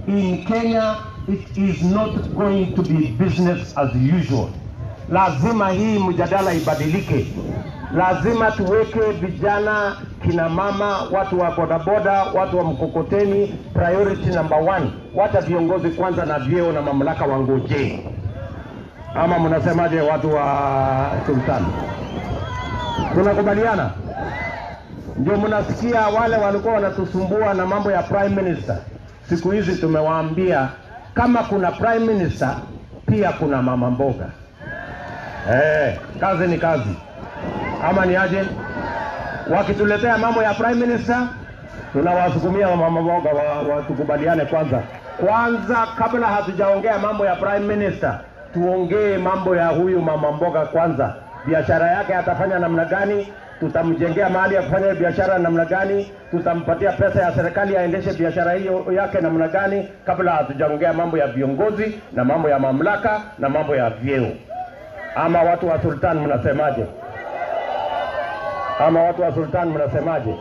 in Kenya it is not going to be business as usual. Lazima hii mjadala ibadilike. Lazima tuweke vijana, kina mama, watu wa bodaboda, watu wa mkokoteni priority number one. Wacha viongozi kwanza na vyeo na mamlaka wangojee. Ama mnasemaje watu wa sultani? Tunakubaliana? Ndio mnasikia wale walikuwa wanatusumbua na mambo ya prime minister. Siku hizi tumewaambia kama kuna prime minister, pia kuna mama mboga. Eh, kazi ni kazi, ama ni aje? Wakituletea mambo ya prime minister, tunawasukumia mama mboga wa, wa tukubaliane kwanza kwanza, kabla hatujaongea mambo ya prime minister, tuongee mambo ya huyu mama mboga kwanza. Biashara yake atafanya namna gani? Tutamjengea mahali ya kufanya biashara namna gani? Tutampatia pesa ya serikali aendeshe biashara hiyo yake namna gani, kabla hatujaongea mambo ya viongozi na mambo ya mamlaka na mambo ya vyeo. Ama watu wa sultan mnasemaje? Ama watu wa sultan mnasemaje?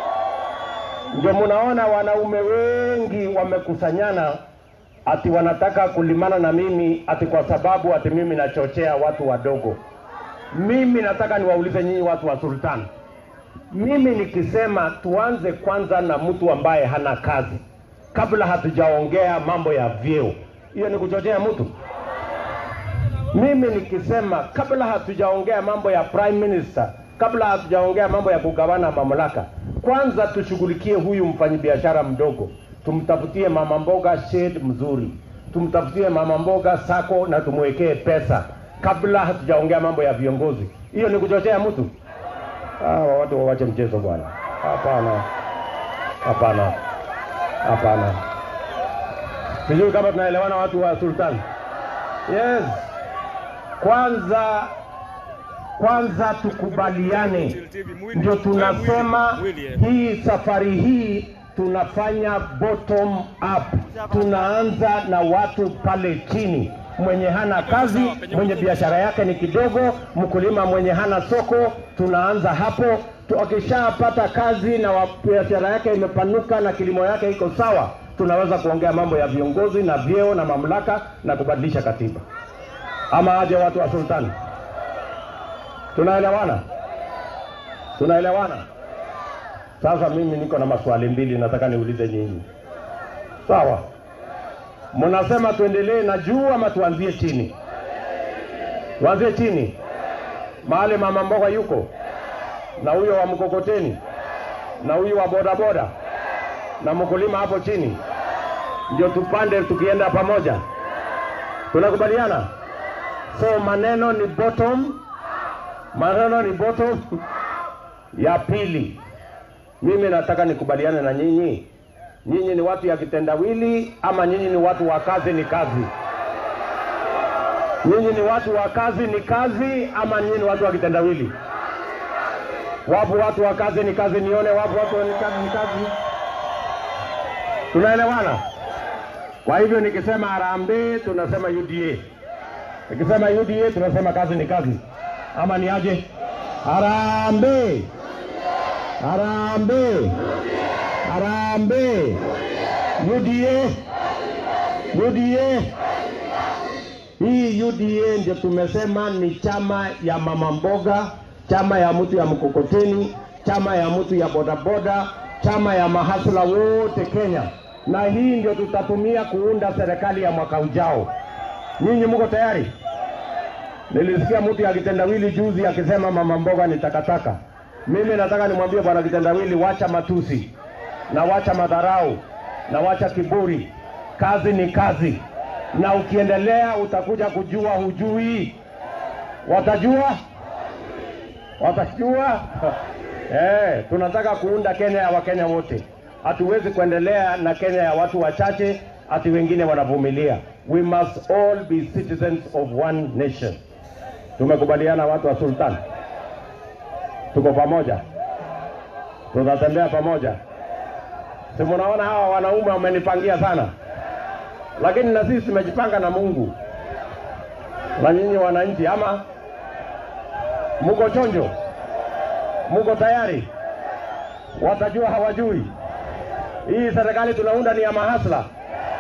Ndio mnaona wanaume wengi wamekusanyana ati wanataka kulimana na mimi ati kwa sababu ati mimi nachochea watu wadogo. Mimi nataka niwaulize nyinyi watu wa sultan, mimi nikisema tuanze kwanza na mtu ambaye hana kazi kabla hatujaongea mambo ya vyeo, hiyo ni kuchochea mtu? Mimi nikisema kabla hatujaongea mambo ya prime minister, kabla hatujaongea mambo ya kugawana mamlaka, kwanza tushughulikie huyu mfanyabiashara mdogo, tumtafutie mama mboga shade mzuri, tumtafutie mama mboga sako na tumwekee pesa kabla hatujaongea mambo ya viongozi. Hiyo ni kuchochea mtu? Hawa watu wawache mchezo bwana. Hapana, hapana, hapana. Sijui kama tunaelewana watu wa sultan. Yes, kwanza kwanza tukubaliane, ndio tunasema hii safari hii tunafanya bottom up, tunaanza na watu pale chini mwenye hana kazi, mwenye biashara yake ni kidogo, mkulima mwenye hana soko, tunaanza hapo. Tu- Akishapata kazi na wa- biashara yake imepanuka na kilimo yake iko sawa, tunaweza kuongea mambo ya viongozi na vyeo na mamlaka na kubadilisha katiba. Ama aje watu wa sultani? Tunaelewana? Tunaelewana? Sasa mimi niko na maswali mbili nataka niulize nyinyi. Sawa? Mnasema tuendelee na juu ama tuanzie chini? Tuanzie chini, mahali mama mboga yuko na huyo wa mkokoteni na huyu wa bodaboda na mkulima hapo chini, ndio tupande tukienda pamoja. Tunakubaliana? So maneno ni bottom, maneno ni bottom. Ya pili, mimi nataka nikubaliane na nyinyi nyinyi ni watu ya kitendawili ama nyinyi ni watu wa kazi ni kazi? Nyinyi ni watu wa kazi ni kazi ama nyinyi ni watu wa kitendawili? Wapo watu wa kazi ni kazi, nione wapo watu wa kazi ni kazi. Tunaelewana? Kwa hivyo nikisema harambee tunasema UDA, nikisema UDA tunasema kazi ni kazi, ama ni aje? Harambee, harambee. Harambee. UDA. UDA. Hii UDA ndio tumesema ni chama ya mama mboga, chama ya mtu ya mkokoteni, chama ya mtu ya bodaboda, chama ya mahasla wote Kenya, na hii ndio tutatumia kuunda serikali ya mwaka ujao. Nyinyi mko tayari? Nilisikia mtu ya kitendawili juzi akisema mama mboga ni takataka. Mimi nataka nimwambie bwana kitendawili, wacha matusi na wacha madharau na wacha kiburi. Kazi ni kazi, na ukiendelea utakuja kujua hujui. Watajua, watajua. Eh, tunataka kuunda Kenya ya Wakenya wote. Hatuwezi kuendelea na Kenya ya watu wachache ati wengine wanavumilia. We must all be citizens of one nation. Tumekubaliana watu wa Sultan, tuko pamoja, tunatembea pamoja. Si munaona hawa wanaume wamenipangia sana, lakini na sisi tumejipanga na Mungu. Na nyinyi wananchi, ama muko chonjo? Muko tayari? Watajua hawajui? Hii serikali tunaunda ni ya mahasla,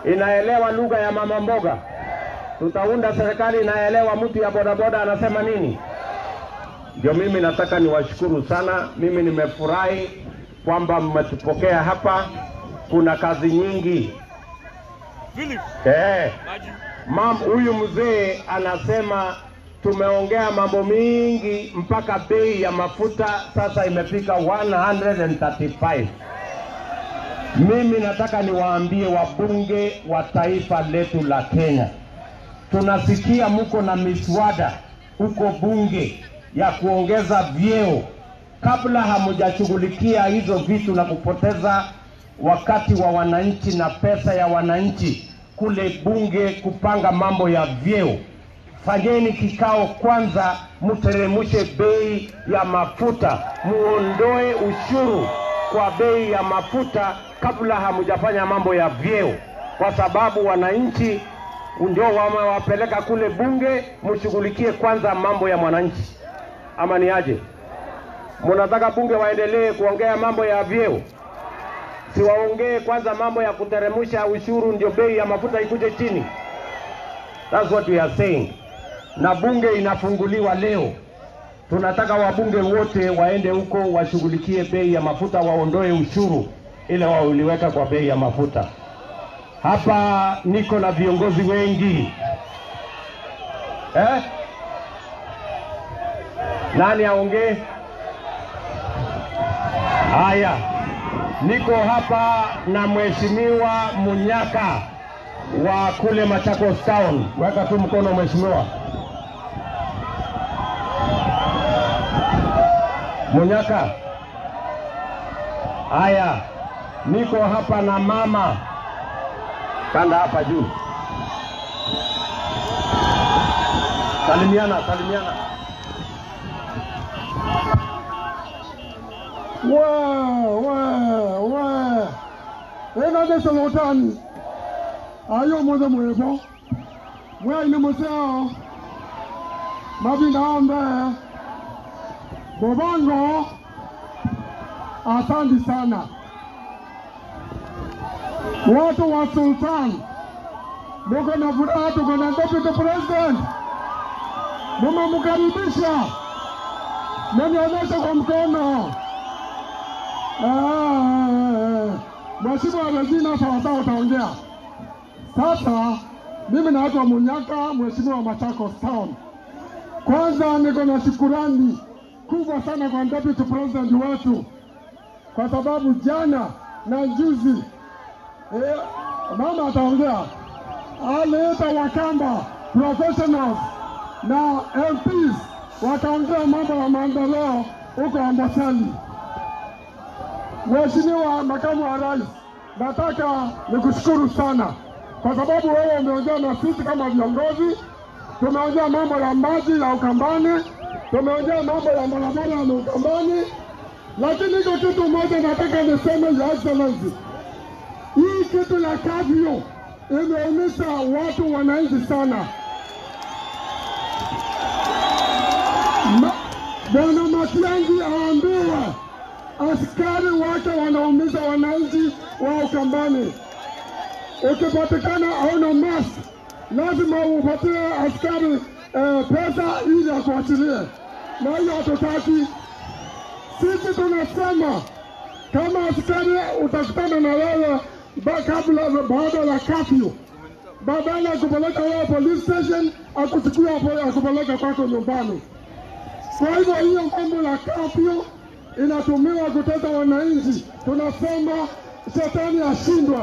inaelewa lugha ya mama mboga. Tutaunda serikali inaelewa mtu ya bodaboda anasema nini. Ndio mimi nataka niwashukuru sana. Mimi nimefurahi kwamba mmetupokea hapa. Kuna kazi nyingi Philip, eh. Maji. Mam, huyu mzee anasema tumeongea mambo mingi mpaka bei ya mafuta sasa imefika 135. Mimi nataka niwaambie wabunge wa taifa letu la Kenya, tunasikia muko na miswada huko bunge ya kuongeza vyeo. Kabla hamujashughulikia hizo vitu na kupoteza wakati wa wananchi na pesa ya wananchi kule bunge kupanga mambo ya vyeo, fanyeni kikao kwanza, mteremushe bei ya mafuta, muondoe ushuru kwa bei ya mafuta kabla hamujafanya mambo ya vyeo, kwa sababu wananchi ndio wamewapeleka kule bunge. Mshughulikie kwanza mambo ya mwananchi, ama ni aje? Mnataka bunge waendelee kuongea mambo ya vyeo? Si waongee kwanza mambo ya kuteremusha ushuru, ndio bei ya mafuta ikuje chini. That's what we are saying. Na bunge inafunguliwa leo. Tunataka wabunge wote waende huko washughulikie bei ya mafuta, waondoe ushuru ile wauliweka kwa bei ya mafuta. Hapa niko na viongozi wengi eh? Nani aongee? Haya, niko hapa na mheshimiwa Munyaka wa kule Machakos Town. Weka tu mkono mheshimiwa. Munyaka. Haya, niko hapa na mama kanda hapa juu. Salimiana, salimiana. Wa wa wa ena de solotan ayo mo de mwebo mwa ina museo mabinda ombe bobango asante sana watu wa sultan muko na furaha tuko na deputy president mumemkaribisha menionyesha kwa mkono Ah, Mheshimiwa Regina sawasawa utaongea sasa. Mimi naitwa Munyaka, mheshimiwa wa Machakos Town. Kwanza niko na shukurani kubwa sana kwa deputy president wetu kwa sababu jana na juzi eh, mama ataongea, aliita Wakamba professionals na MPs wakaongea mambo ya maendeleo huko Amboseli. Mheshimiwa Makamu wa Rais, nataka nikushukuru sana kwa sababu wewe umeongea na sisi kama viongozi. Tumeongea mambo ya maji ya Ukambani, tumeongea mambo ya barabara ya Ukambani, lakini iko kitu moja nataka niseme, Your Excellency, hii kitu ya kafyu imeumisha watu wananchi sana. Ma- Bwana Matiang'i aambiwe askari wake wanaumiza wananchi wa Ukambani. Ukipatikana hauna mask, lazima upatie askari eh, pesa ili akuachilie, na hiyo hatutaki. Sisi tunasema kama askari utakutana na wewe ba- kabla baada ya kafyu, badala ya kupeleka wewe police station, akuchukua hapo akupeleka kwako nyumbani. Kwa hivyo hiyo mambo la kafyu inatumiwa kutesa wananchi. Tunasema shetani ashindwe.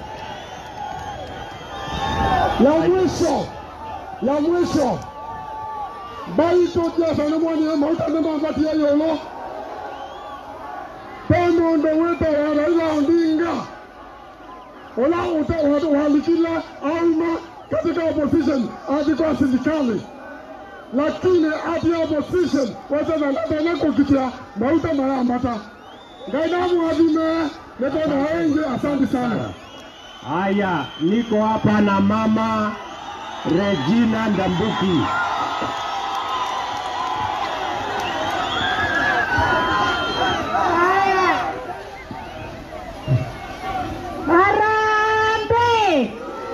Ya mwisho ya mwisho baito jasanamwani mautanemampatia yolo pemondo wito wa Raila Odinga ola uta- walikila auma katika opposition hadi kwa serikali lakini ati opposition wasananatana kukitia mauta mayambata ngainamu adime nekona wengi asante sana Haya, niko hapa na mama Regina Ndambuki. Haya. Harambee!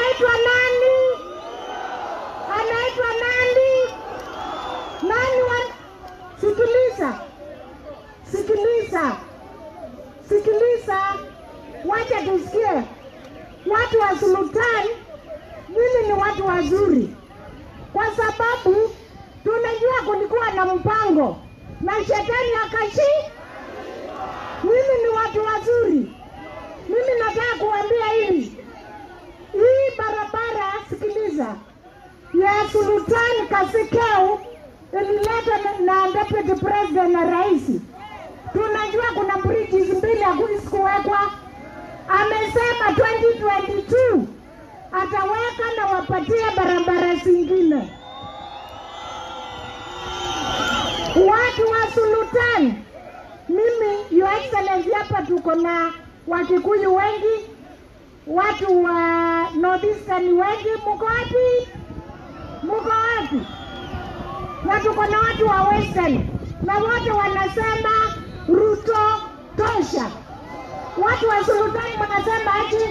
anaitwa nani? Anaitwa nani? Nani wa... Sikiliza, sikiliza, sikiliza, wacha tusikie watu wa Sultan. Mimi ni watu wazuri, kwa sababu tunajua kulikuwa na mpango na shetani akashi. Mimi ni watu wazuri. Mimi nataka kuambia hivi, hii barabara, sikiliza, ya Sultan Kasikeu ililetwa na- na deputy president na rais. Tunajua kuna bridges mbili hazikuwekwa. Amesema 2022 ataweka na wapatie barabara zingine. Watu wa Sultan, mimi Your Excellency, hapa tuko na Wakikuyu wengi, watu wa Northeastern wengi. Muko wapi? Muko wapi? Na tuko na watu wa Western na wote wanasema Ruto tosha. Watu wa Sultan mnasema aje?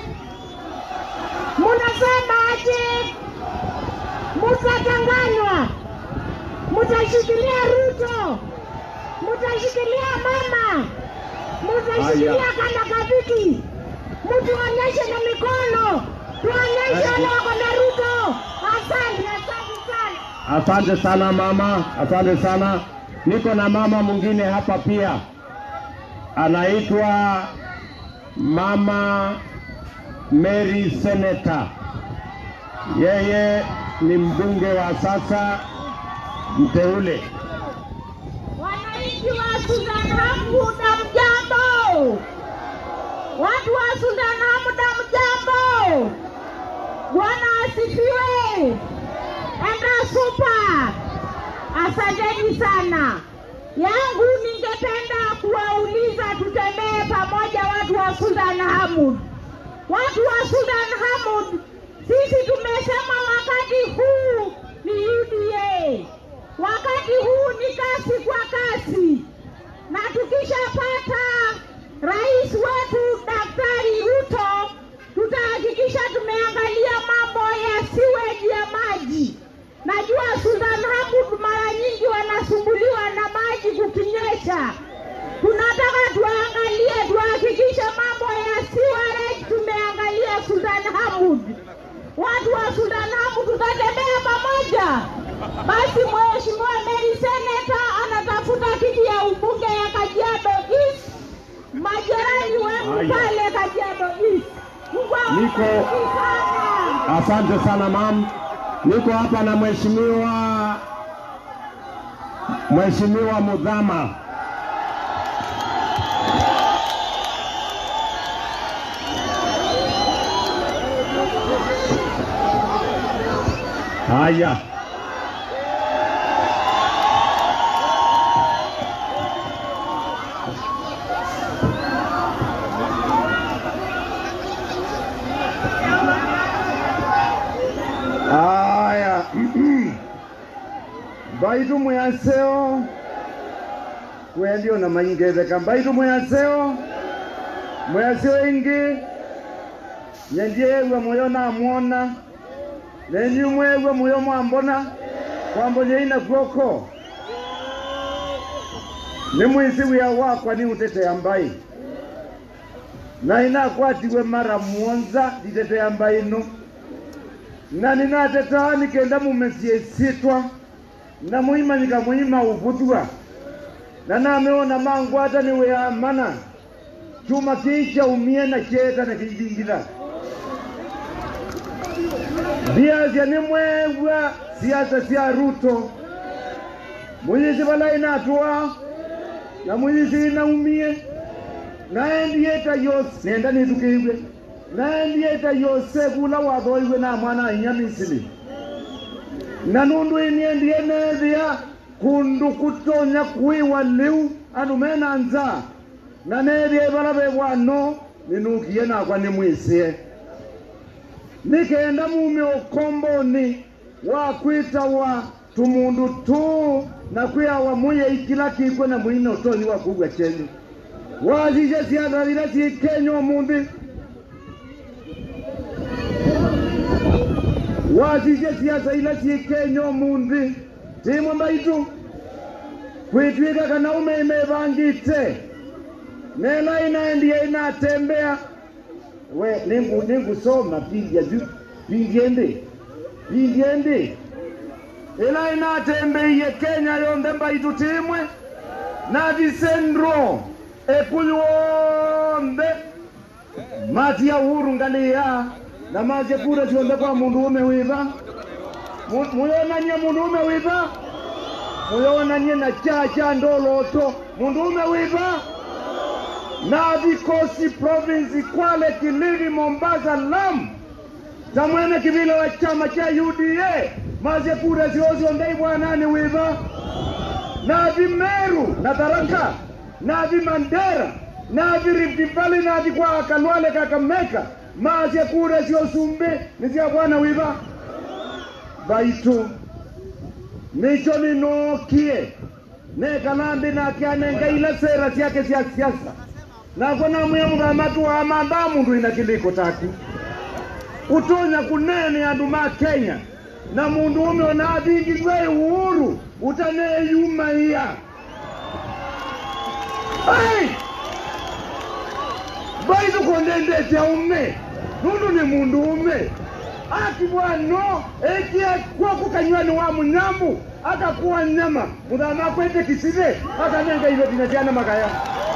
Mnasema aje? Mtatanganywa, mtashikilia Ruto, mtashikilia mama, mtashikilia Haya. kana kabiki, mtuonyeshe na mikono, tuonyeshe wale wako na Ruto. Asante, asante sana. Asante sana mama, asante sana. Niko na mama mwingine hapa pia, anaitwa mama Mary Senator. Yeye ni mbunge wa sasa mteule. Wananchi wa Sudan Hamda mjambo, watu wa Sudan Hamda mjambo. Bwana asifiwe. Enda supa. Asanteni sana. Yangu ningependa kuwauliza tutembee pamoja watu wa Sudan Hamud. Watu wa Sudan Hamud, sisi tumesema wakati huu ni UDA. Wakati huu ni kasi kwa kasi, na tukishapata rais wetu Daktari Ruto, tutahakikisha tumeangalia mambo ya siweji ya maji. Najua Sudan Hamud mara nyingi wanasumbuliwa na maji kukinyesha. Tunataka tuangalie, tuhakikishe mambo ya siwareti tumeangalia Sudan Hamud. Watu wa Sudan Hamud tutatembea pamoja. Basi Mheshimiwa Mary Seneta anatafuta kiti ya ubunge ya Kajiado East. Majirani wangu Haya. pale Kajiado East. Mungu Niko- awabariki sana. Asante sana mam. Niko hapa na mheshimiwa Mheshimiwa Mudhama. Haya. Haya, mbaitu mwaseo kwendio na maingetheka mbaitu mwaseo mwaseo ingi nyendiegwe muyo namwona nenyu mwegwe muyo mwambona kwambonye ina kwoko ni mwisi wia wakwa ni utetea mbai na inakwatiwe mara mwonza nditetea mbai no na ninatetaa nikenda mumesie sitwa na muimanyika muima uvuthua na nameona mangwata niwe amana chuma kicha umie na cheta na kijingila viasya ni mwegwa siasa sya ruto muyisi vala inatwa na muyisi inaumie naendieta yose nenda nithukiiwe naendieta yose kula wathoiwe na mwana inya misili na nundu iniendie nethia kundu kutonya kwiwa liu andu mena nza na nethia vala vevwano ninukie nakwa nimwisie nikenda mume ukomboni wa kwitawa tumundu tu na kwiawa muye ikila kikwe na mwina utonyi wa kugwa chenyu wazice ciatharire ci kenya umuthi twasisye siasa ila syi kenya umuthi timwe mbaitu kwitwika kana ume imevangite nela inaendia inatembea we ningu ningusoma pindya ju pindye ndi pindye ndi ila inatembeiye kenya yonthe mbaitu timwe na visendro ekuyu wonthe mati ya uhuru ngaliya na masye kura sionthe kwa mundu ume wiva Mu- muyonanie mundu ume wiva muyonanie na cha cha ndoloto mundu ume wiva na vikosi provinsi Kwale, Kilifi, Mombasa, Lamu za mwene kivila wa chama cha UDA maze kura ziozo ndai bwanani wiva na vimeru na Tharaka na vimandera na virifti Valley na vikwa Kalwale Kakamega maze kura ziosumbe ni zia bwana wiva baitu nicho ninokie nekalambi nakianenga ila sera syake sya siasa nako namwiya muthamatu wa mamba mundu ina kiliko taku utonya kunene andu ma kenya na mundu ume ona athingithwe uhuru utaneyumaiya ai baitu kondendete ume nundu ni mundu ume akibwano ekia kwaku kanywani wa munyambu akakuwa nyama muthama kwete kisire akanenga ive tinatiana makaya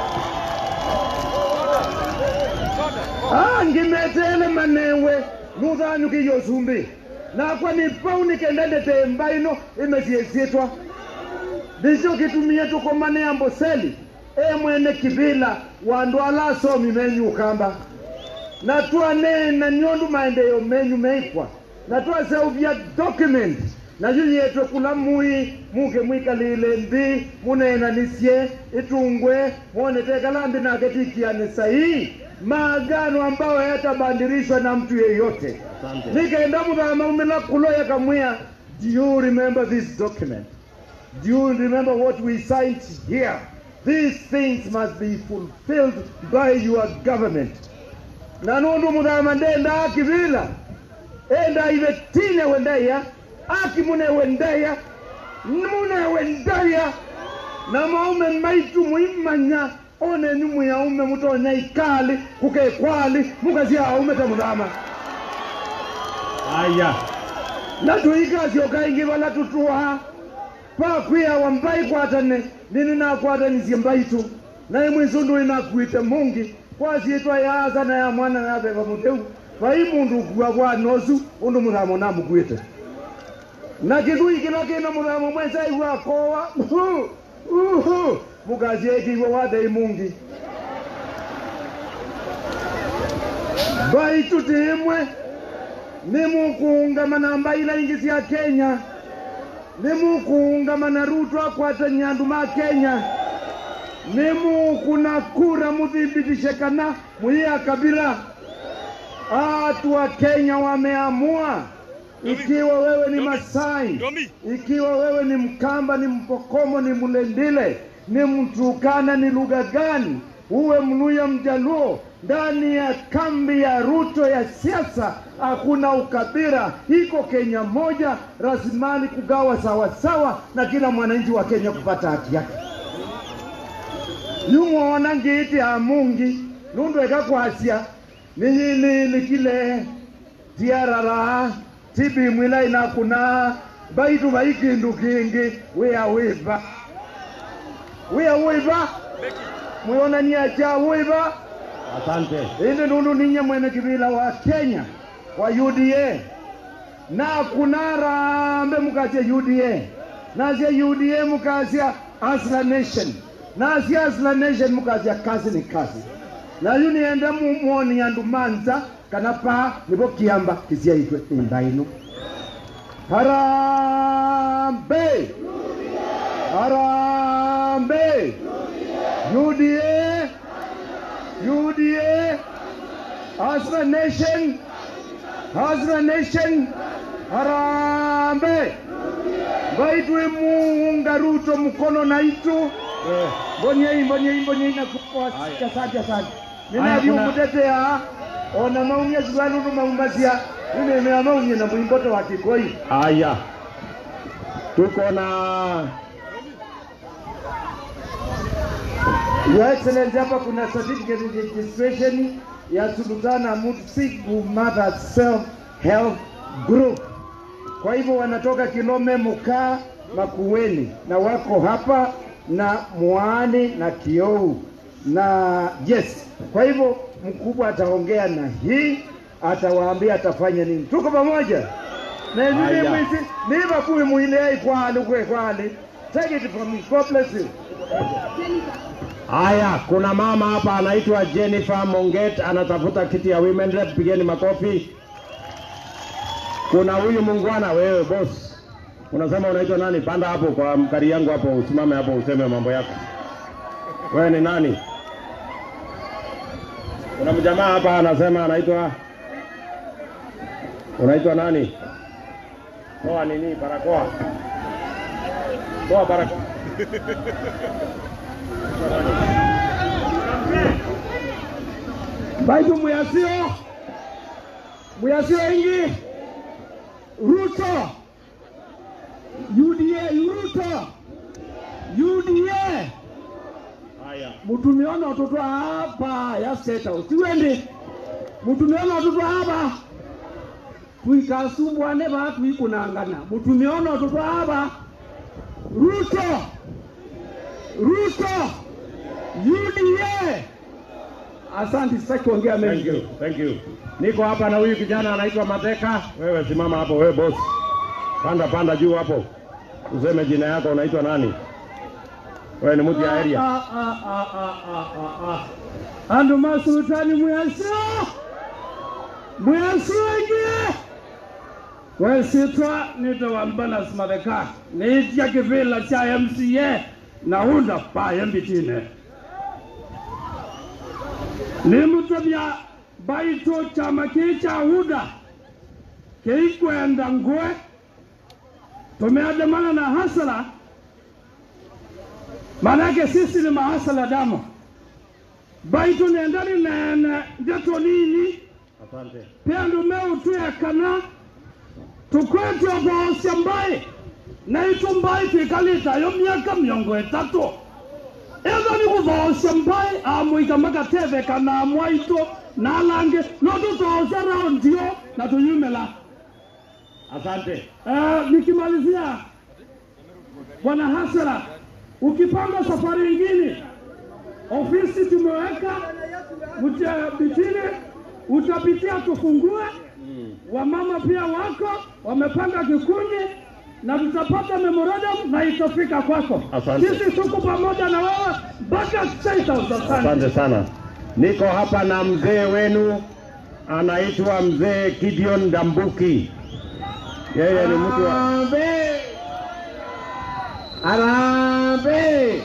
Ah, ngimetele manewe nuthanyukiyo sumbi nakwa ni pau nikendendete mbaino imesiesietwa ndicho kitumie tukomane amboseli e mwene kivila wandu ala asomi menyu ukamba na twanena niondu maendeeo menyu meikwa na twaseuvya document nayo yetwe kula mui muke mwikalile nthi munenanisye itungwe mwonete kalambi nake tikiane sahihi maagano ambayo yatabandirishwa na mtu yeyote nikaenda muthama umila kulo yakamwia do you remember this document do you remember what we signed here these things must be fulfilled by your government na nundu muthama ndenda akivila enda ive tine wendeya aki munewendeya munewendeya na maume maitu muimanya one nyumu ya ume mutonya ikali kuke kwali mukazia aume ta muthama aya na tuikasio kaingi vala tutuha pakwia wambai kwatane nini nakwatanisie mbaitu naye mwisundu inakwite mungi kwasiitwa yaasa na ya mwana na beba muteu vai mundu ukua kwa nosu undu muthamo namukwite na kithui kila kina muthamo mwesai wakowa mukasiaikiiwe wathei mungi baitu timwe nimukuungama mba ila ingi sya kenya nimukuungama na ruto akwata nyandu ma kenya nimukuna kura muthibitishe kana muiya kabila Watu wa Kenya wameamua, ikiwa wewe ni Masai, Domi. ikiwa wewe ni Mkamba, ni Mpokomo, ni Mlendile, ni Mturukana, ni lugha gani, uwe Mluya, Mjaluo, ndani ya kambi ya Ruto ya siasa hakuna ukabila, iko Kenya moja, rasilimali kugawa sawasawa, na kila mwananchi wa Kenya kupata haki yake yumwona ngiti hamungi nundu ekakwasya niyililikile tiarara tibimwila inakuna baitu bai kindu kingi wia wiva wia wiva mwionania cha wiva Asante. indi nundu ninye mwene kivila wa kenya wa uda na kuna rambe mukasya uda nasya uda mukasya asla nation nasya asla nation mukasya kazi ni kazi nayu nienda mumoni andu manza kana pa nivo kiamba kisyaitwe imba ino harambe harambe uda UDA, Hazra Nation, Hazra Nation, Harambe. Vaitwe muunga Ruto mkono na itu. Mbonyei, mbonyei, mbonyei na kupo asante asante asante. Nina Haya, kuna- viumutetea ona maumia ziwanunu maumasia mimi nimeamua unye na mwimboto wa Kikoi. Haya, tuko na Your Excellency, hapa kuna certificate registration ya Sultana Mutfigu Mother Self Help Group. Kwa hivyo wanatoka Kilome, Mukaa, Makueni na wako hapa na Mwani na Kiou na yes. Kwa hivyo mkubwa ataongea na hii, atawaambia atafanya nini. Tuko pamoja na Haya. nini mwisi niba kuwi muile kwali kwe kwali. Take it from me. God bless you. haya, kuna mama hapa anaitwa Jennifer Monget anatafuta kiti ya women rep, pigeni makofi. Kuna huyu mungwana, wewe boss, unasema unaitwa nani? Panda hapo kwa mkari yangu hapo, usimame hapo useme mambo yako. Wewe ni nani? Kuna mjamaa hapa anasema anaitwa unaitwa nani? Toa nini? Barakoa. Toa barakoa. baitu muyasio muyasio ingi ruto uda ruto uda Haya. mutumiona watoto hapa ya state house tiwendi mutumiona watoto hapa twikasumbwane vatu ikunangana mutumiona watoto hapa ruto ruto uda asante sitaki kuongea Thank mengi you. Thank you. Niko hapa na huyu kijana anaitwa Mateka. Wewe simama hapo, wewe boss. Panda panda juu hapo. Useme jina yako unaitwa nani? Wewe ni mtu ya area. Ah, ah, ah, ah, ah, ah, ah. andu masultani mwesio mwesio ingie wesitwa nitwa mbanas matheka niitia kivila cha mca naunda paye mbitine nimutobya baito chama kii cha huda keikwenda ngwe tumeandamana na hasara Manake sisi ni mahasala damu baitu nendani nene ndeto nini Asante. pia ndumeu tuyekana tukwete oboosya mbai na itu mbai twikalitayo myaka miongo itatu etho ni kuvoosya mbai amwika makatethekana mwaitu na alangi no tutoosya raundio na tuyumila Asante. Uh, nikimalizia bwana Hasara, ukipanga safari ingine, ofisi tumeweka bitini, utapitia tufungue. Wamama pia wako wamepanga kikundi na tutapata memorandum na itafika kwako. Asante. Sisi tuko pamoja na wewe mpaka State House. Asante. Asante sana. Niko hapa na mzee wenu anaitwa mzee Gideon Dambuki. Yeye ni mtu wa Arambe. Arambe.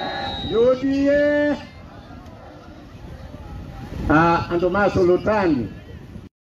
UDA. Ah, andu masulutani